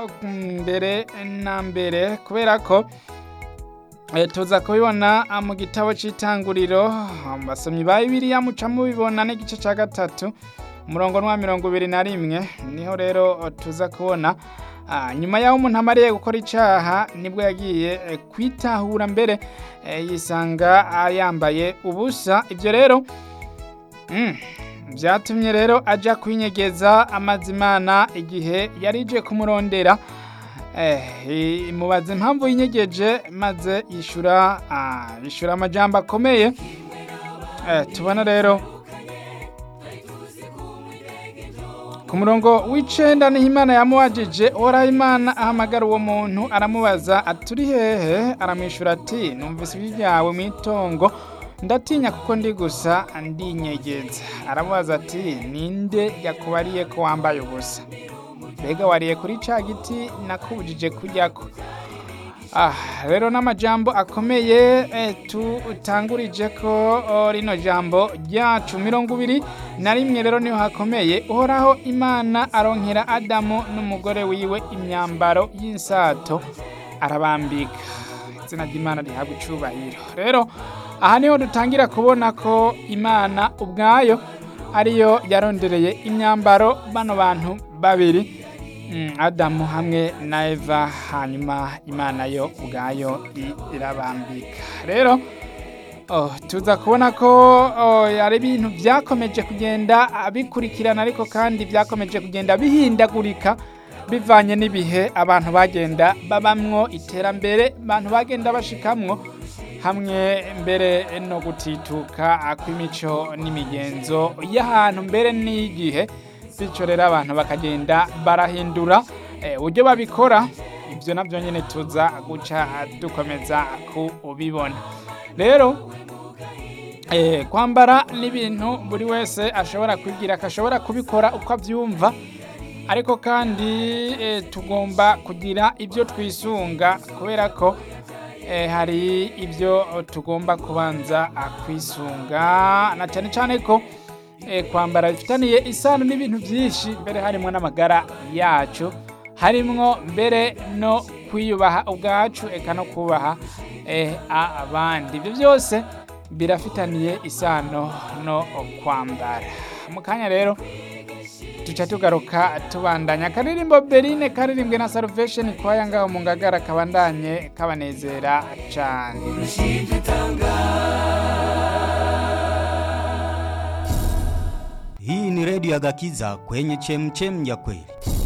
mbere na mbere kubera ko eh, tuza kubibona ah, mu gitabo c'itanguriro basomyi ba bibiliya muca mubibona n'igice ca gatatu umurongo n'uwa mirongo ibiri na rimwe niho rero tuza kubona ah, nyuma y'aho umuntu amariye gukora icaha nibwo yagiye eh, kwitahura mbere eh, yisanga ah, yambaye ubusa ivyo rero mm, vyatumye rero aja kwinyegeza amazimana igihe yarije kumurondera eh, imubaza impamvu yinyegeje maze yishura ah, yishura amajambo akomeye eh, tubona rero ku murongo w'icenda niho imana yamuwajije uhoraho imana ahamagara uwo muntu aramubaza aturi hehe aramwishura ati numvise ijwi ryawe mw'itongo ndatinya kuko ndi gusa ndinyegeza aramubaza ati ninde yakubariye ko wambaye ubusa mbega wariye kuri ca giti nakubujije kujyako ah rero n'amajambo akomeye eh, tutangurije ko oh, rino jambo ryacu mirongo ibiri na rimwe rero niho hakomeye uhoraho imana aronkera adamu n'umugore wiwe imyambaro y'insato arabambika izina ry'imana rihabwa icubahiro rero aha niho dutangira kubona ko imana ubwayo ariyo yarondereye imyambaro bano bantu babiri mm, adamu hamwe na eva hanyuma imana yo ubwayo i- irabambika rero oh, tuza kubona ko oh, ari ibintu vyakomeje kugenda bikurikirana ariko kandi vyakomeje kugenda bihindagurika bivanye n'ibihe abantu bagenda babamwo iterambere abantu bagenda bashikamwo hamwe mbere no gutituka kw'imico n'imigenzo y'ahantu mbere n'igihe bityo rero abantu bakagenda barahindura eh, uburyo babikora ibyo nabyo nyine tuza guca dukomeza kubibona rero eh, kwambara n'ibintu buri wese ashobora kwigira akashobora kubikora uko abyumva ariko kandi eh, tugomba kugira ibyo twisunga kubera ko eh, hari ibyo tugomba kubanza ah, kwisunga na cyane cyane ko eh, kwambara bifitaniye isano n'ibintu byinshi mbere harimo n'amagara yacu harimwo mbere no kwiyubaha ubwacu eka no kubaha eh, abandi ibyo byose birafitaniye isano no kwambara mu kanya rero tuca tugaruka tubandanya akaririmbo berine karirimbwe na salvation kwaya ngaho mu ngagara kabandanye kabanezera cane Hii ni redio ya Gakiza kwenye chemchem ya kweli.